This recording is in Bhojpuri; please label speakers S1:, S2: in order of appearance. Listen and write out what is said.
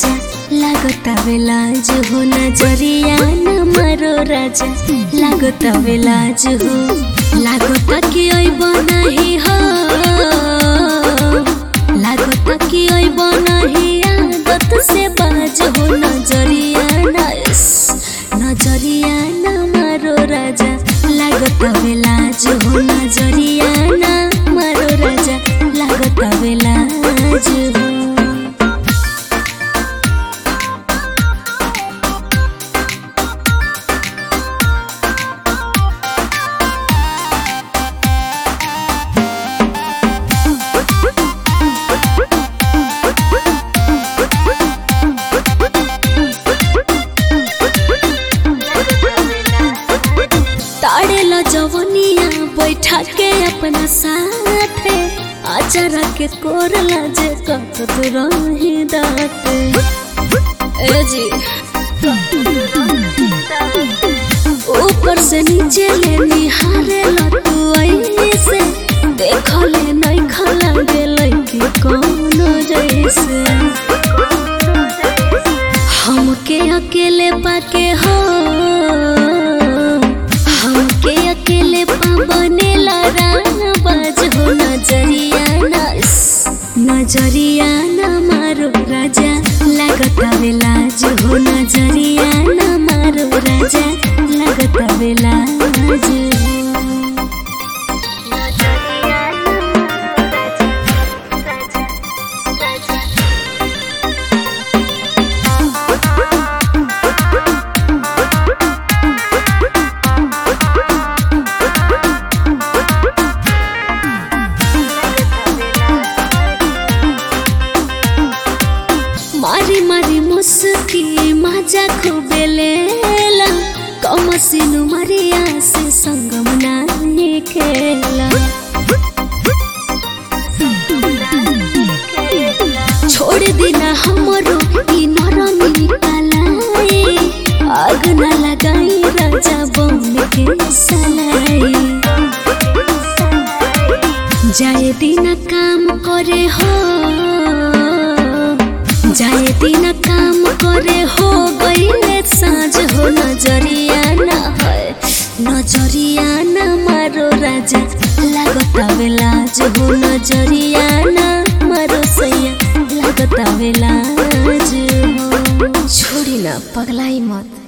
S1: राजा लागता बेलाज हो नजरिया न मारो राजा लागता बेलाज हो लागता कि ओइब नाही हो लागता कि ओइब नाही आदत से बाज हो नजरिया न इस, नजरिया न मारो राजा लागता बेलाज हो नजरिया न मारो राजा लागता बेलाज हो ताड़ेला जवनिया बैठा के अपना साथे आचारा के कोरला जे कत रही दाते ए जी ऊपर से नीचे ले निहारे तू ऐसे देखले नहीं खला गेलै कि कोनो जैसे हमके अकेले पाके हो हमके अकेले बनेला राना बाज हो नजरिया ना इस, नजरिया ना मारो राजा लगता बेलाज हो नजरिया ना मारो राजा लगता बेलाज हो मारी मारी मुस्की मजा खूबे लेला कमसिनु मरिया से संगम नानी खेला छोड़ देना हमरो ई नरमी कलाई आग न लगाई राजा बन के सलाई जाए दिन काम करे हो जाए दिन काम करे हो गईले साँझ हो नजरिया न है नजरिया न मारो राजा लागता बेलाज हो नजरिया न मारो सैया लागता बेलाज हो छोड़ी ना पगलाई मत